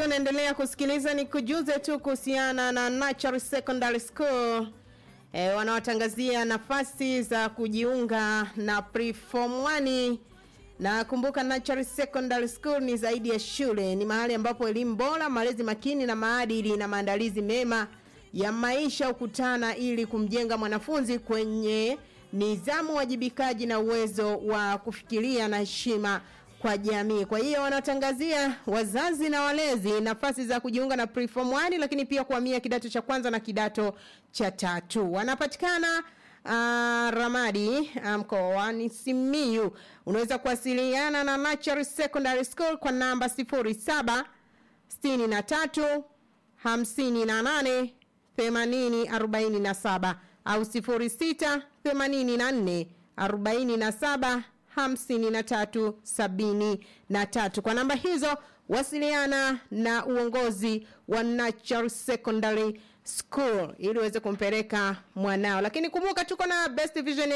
ukiwa unaendelea kusikiliza ni kujuze tu kuhusiana na Natural Secondary School e, wanaotangazia nafasi za kujiunga na preform 1 na kumbuka Natural Secondary School ni zaidi ya shule, ni mahali ambapo elimu bora, malezi makini na maadili na maandalizi mema ya maisha hukutana ili kumjenga mwanafunzi kwenye nidhamu, wajibikaji na uwezo wa kufikiria na heshima kwa jamii. Kwa hiyo wanatangazia wazazi na walezi nafasi za kujiunga na preform 1 lakini pia kuhamia kidato cha kwanza na kidato cha tatu. Wanapatikana uh, Ramadi mkoani um, Simiyu. Unaweza kuwasiliana na Natural Secondary School kwa namba 07 63 58 80 47 au 06 84 47 hamsini na tatu sabini na tatu. Kwa namba hizo wasiliana na uongozi wa Natural Secondary School ili uweze kumpeleka mwanao. Lakini kumbuka tuko na Best Vision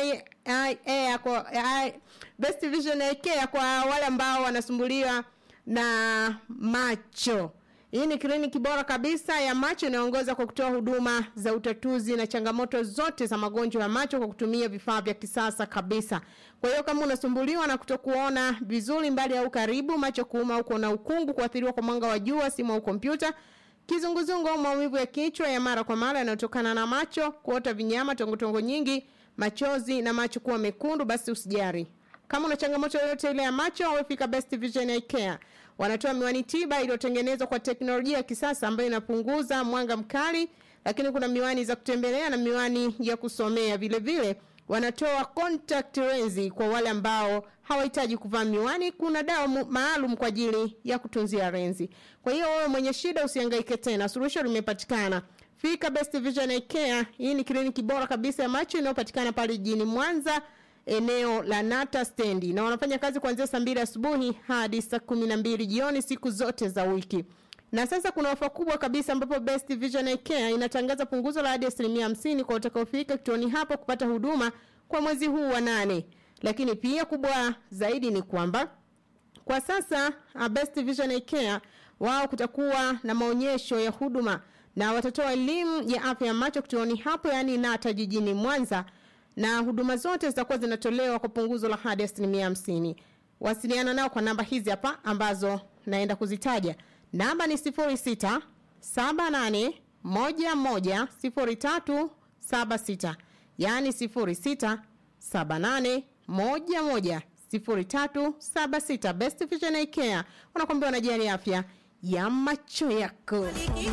Air kwa Best Vision Care kwa wale ambao wanasumbuliwa na macho. Hii ni kliniki bora kabisa ya macho inayoongoza kwa kutoa huduma za utatuzi na changamoto zote za magonjwa ya macho kwa kutumia vifaa vya kisasa kabisa. Kwa hiyo kama unasumbuliwa na kutokuona vizuri mbali au karibu, macho kuuma au kuona ukungu, kuathiriwa kwa mwanga wa jua, simu au kompyuta, kizunguzungu au maumivu ya kichwa ya mara kwa mara yanayotokana na macho, kuota vinyama, tongotongo nyingi, machozi na macho kuwa mekundu, basi usijari. Kama una changamoto yoyote ile ya macho, wafika Best Vision Eye Care. Wanatoa miwani tiba iliyotengenezwa kwa teknolojia ya kisasa ambayo inapunguza mwanga mkali, lakini kuna miwani za kutembelea na miwani ya kusomea. Vile vile wanatoa contact lens kwa wale ambao hawahitaji kuvaa miwani. Kuna dawa maalum kwa ajili ya kutunzia lenzi. Kwa hiyo wewe mwenye shida usihangaike tena, suluhisho limepatikana. Fika Best Vision Eye Care. Hii ni kliniki bora kabisa ya macho inayopatikana pale jijini Mwanza eneo la Nata stendi na wanafanya kazi kuanzia saa mbili asubuhi hadi saa kumi na mbili jioni siku zote za wiki. Na sasa kuna ofa kubwa kabisa ambapo Best Vision Eye Care inatangaza punguzo la hadi asilimia hamsini kwa utakaofika kituoni hapo kupata huduma kwa mwezi huu wa nane. Lakini pia kubwa zaidi ni kwamba kwa sasa Best Vision Eye Care wao kutakuwa na maonyesho ya huduma na watatoa elimu ya afya ya macho kituoni hapo, yani Nata jijini Mwanza na huduma zote zitakuwa zinatolewa kwa punguzo la hadi asilimia hamsini. Wasiliana nao kwa namba hizi hapa ambazo naenda kuzitaja. Namba ni sifuri sita saba nane moja moja sifuri tatu saba sita yaani sifuri sita saba nane moja moja sifuri tatu saba sita. Best Vision Eye Care wanakwambia wanajali afya ya macho yako.